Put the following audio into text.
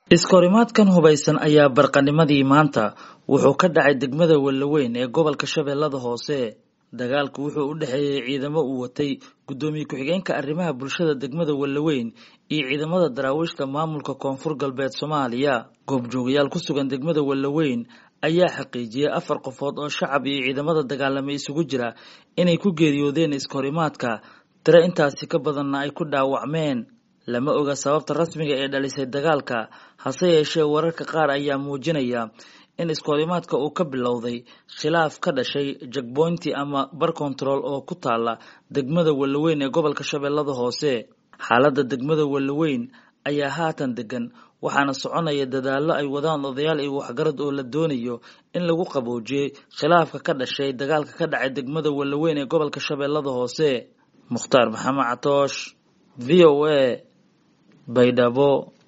iskahorimaadkan hubaysan ayaa barqanimadii maanta wuxuu ka dhacay degmada wellaweyn ee gobolka shabeellada hoose dagaalku wuxuu u dhexeeyey ciidamo uu watay guddoomiye ku-xigeenka arrimaha bulshada degmada wellaweyn iyo ciidamada daraawiishta maamulka koonfur galbeed soomaaliya goobjoogayaal ku sugan degmada wellaweyn ayaa xaqiijiyey afar qofood oo shacab iyo ciidamada dagaalamay isugu jira inay ku geeriyoodeen iskahorimaadka tiro intaasi ka badanna ay ku dhaawacmeen lama oga sababta rasmiga ee dhalisay dagaalka hase yeeshee wararka qaar ayaa muujinaya in iskahorimaadka uu ka bilowday khilaaf ka dhashay jagboynti ama bar kontarool oo ku taala degmada wellaweyn ee gobolka shabeellada hoose xaaladda degmada wellaweyn ayaa haatan degan waxaana soconaya dadaallo ay wadaan odayaal iyo waxgarad oo la doonayo in lagu qaboojiyey khilaafka ka dhashay dagaalka ka dhacay degmada wellaweyn ee gobolka shabeellada hoose mukhtaar maxamed catoosh v o a baydhabo